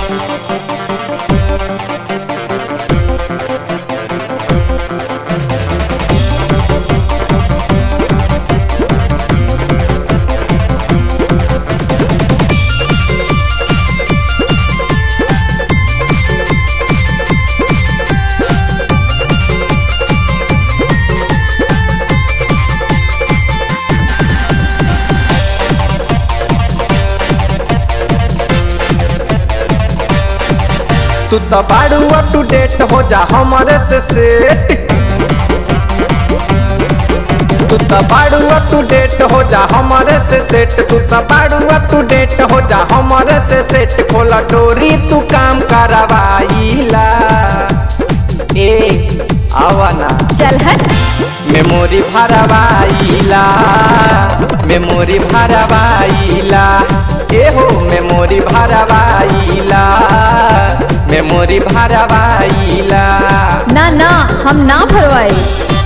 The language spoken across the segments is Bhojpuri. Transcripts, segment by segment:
तू तो बाड़ू अप टू डेट हो जा हमारे से सेट तू तो बाड़ू अप टू डेट हो जा हमारे से सेट तू तो बाड़ू अप टू डेट हो जा हमारे से सेट खोला डोरी तू काम करवाईला ए आवाना चल हट मेमोरी भरवाईला मेमोरी भरवाईला ए हो मेमोरी भरवाईला मेमोरी भरवाईला ना ना हम ना भरवाई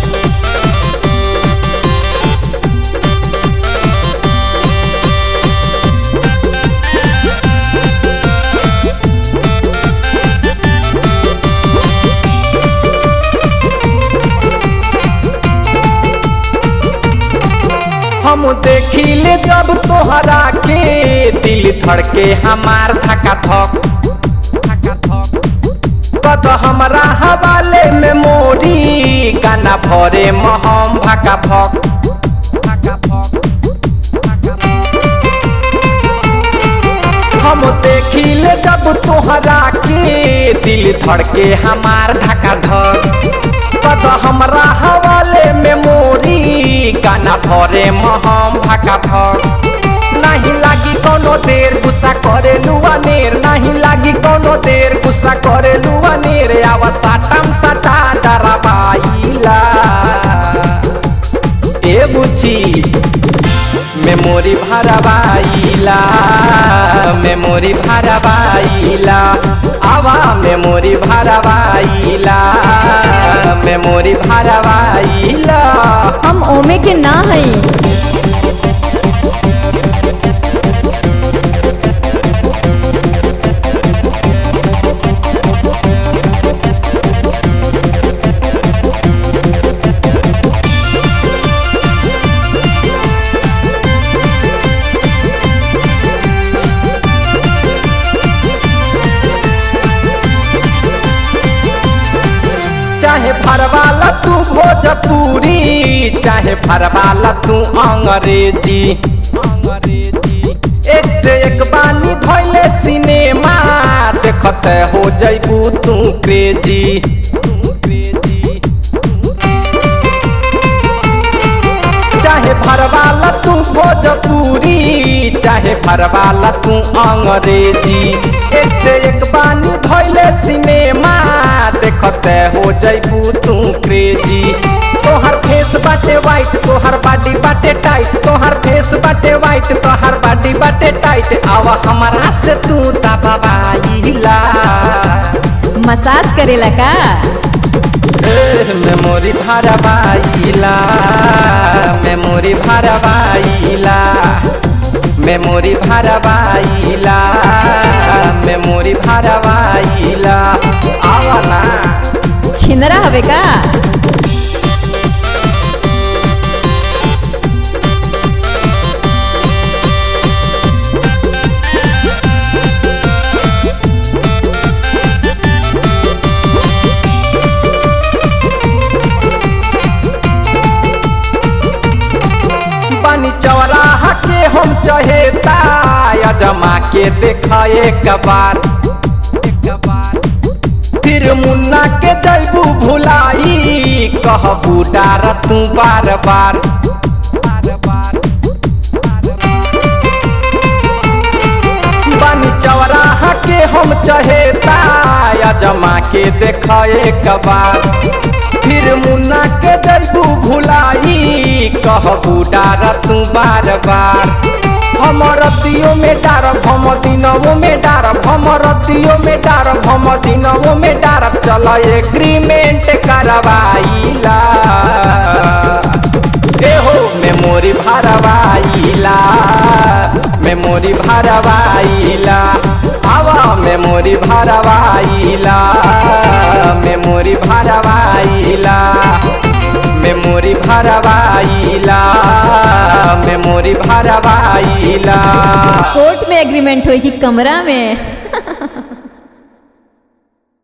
हम देखिले जब तोहरा के दिल धड़के हमार धका धक कद हमरा हवाले में मोरी गाना भरे महम भका भक हम देखिले जब तोहरा के दिल धड़के हमार धका धक कद हमरा हवाले में मोरी गाना भरे महम भका भक नहीं लागी कोनो देर गुस्सा करे लुआ नेर नहीं लागी कोनो देर गुस्सा करे लुआ नेर आवा साटम सटा डराबाईला ए बुची मेमोरी भरवाईला मेमोरी भरवाईला आवा मेमोरी भरवाईला मेमोरी भरवाईला हम ओमे के ना हई चाहे भरवाला तू भोजपुरी चाहे भरवाला तू अंग्रेजी अंग्रेजी एक से एक बानी धोइले सिनेमा देखते हो जैबू तू क्रेजी चाहे भरवाला तू भोजपुरी चाहे भरवाला तू अंग्रेजी एक से एक बानी धोइले सिनेमा देखते हो जैबू तू क्रेजी तोहर फेस बाटे वाइट तोहर बॉडी बाटे टाइट तोहर फेस बाटे वाइट तोहर बॉडी बाटे टाइट आवा हमारा से तू दबाईला मसाज करेला का मेमोरी भरवाईला मेमोरी भरवाईला मेमोरी भरवाईला मेमोरी भरवाईला आवना छिनरा हवे का बनी चौराहा के हम चहेता अजमा के देखा एक बार एक बार फिर मुन्ना के जैबू भुलाई कहबू डार तू बार बार बार बार बनी चौराहा के हम चहेता अजमा के देख एक बार फिर मुन्ना के जैबू भुलाई कहबू डार तू बार बार हम रतियों में डारब हम दिनवों में डारब हम रतियों में डारब हम दिनवों में डारब चल एग्रीमेंट करवाईला एहो मेमोरी भरवाईला मेमोरी भरवाईला आवा मेमोरी भरवाइला मेमोरी भरवाइला मेमोरी भरवाइला मेमोरी भरवाइला कोर्ट में एग्रीमेंट हुई कि कमरा में